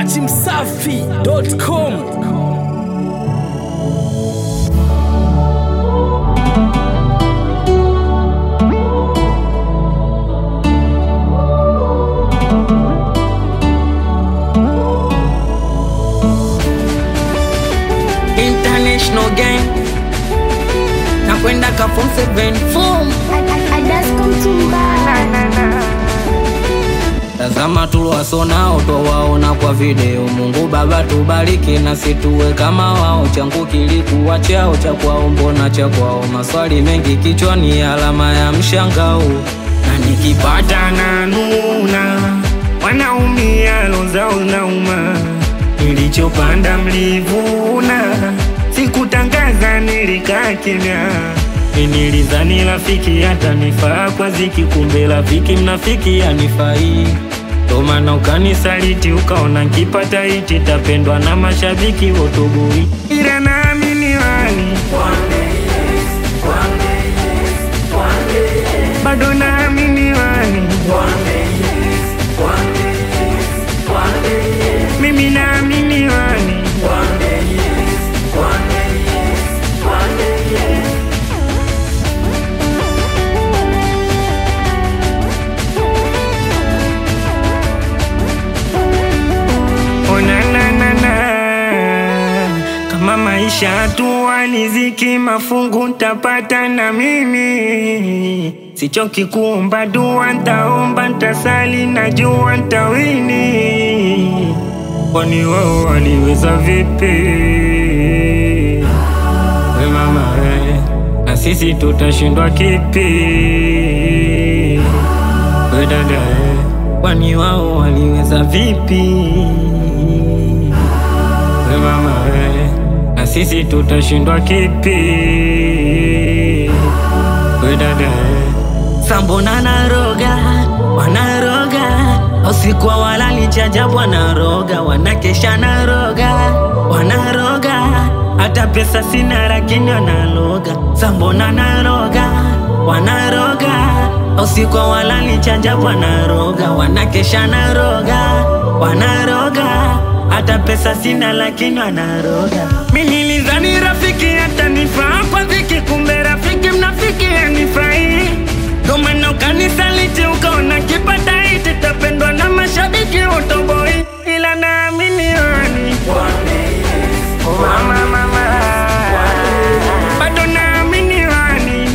dachimsafi.com international gang nakwenda ka form 7 form tazama tuliwasonao twawaona kwa video mungu baba tubariki na situwe kama wao changu kilikuwa chao cha kwao mbona cha kwao maswali mengi kichwani alama ya mshangao na nikipata na nuna wanaumia lozao nauma nilichopanda mlivuna sikutangaza nilikaa kimya nilizani rafiki hata nifaa kwa ziki kumbe rafiki mnafiki anifai tomana ukanisaliti ukaona nkipata iti tapendwa na mashabiki wotoboi ila naamini wani bado naamini wani mimi naamini wani onananana kama maisha tu aliziki mafungu ntapata na mimi sichoki kuomba dua ntaomba ntasali najua ntawini kwani wao waliweza vipi we mama we na sisi tutashindwa kipi we dada we kwani wao waliweza vipi we mama we na sisi tutashindwa kipi we dada we sambona naroga wanaroga usikwa walali chajabu wanaroga wanakesha naroga wanaroga hata pesa sina lakini wanaloga sambona naroga wanaroga usikwa walali chajabu wanaroga wanakesha naroga wanaroga hata pesa sina lakini wanaroga minilizani rafiki hata nifaa kwa dhiki kumbe rafiki mnafiki anifai ndomana ukanisaliti ukaona kipata iti tapendwa na mashabiki utoboi ila naamini wani mama mama bado naamini wani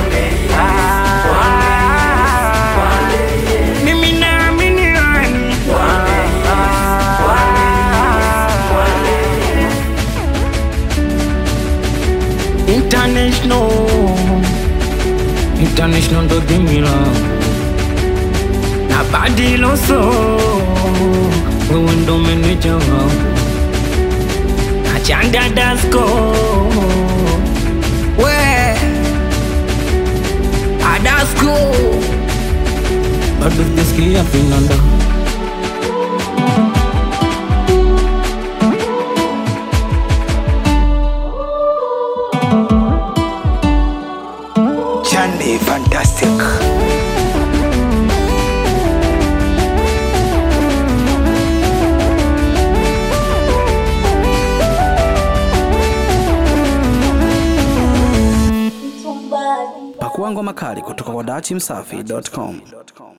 mimi naamini wani international international ndo dimila na badiloso wewe ndo meneja wangu na chanda dasko we adasko bado sijasikia finanda Chande Fantastic. pakua ngoma kali kutoka kwa dachimsafi.com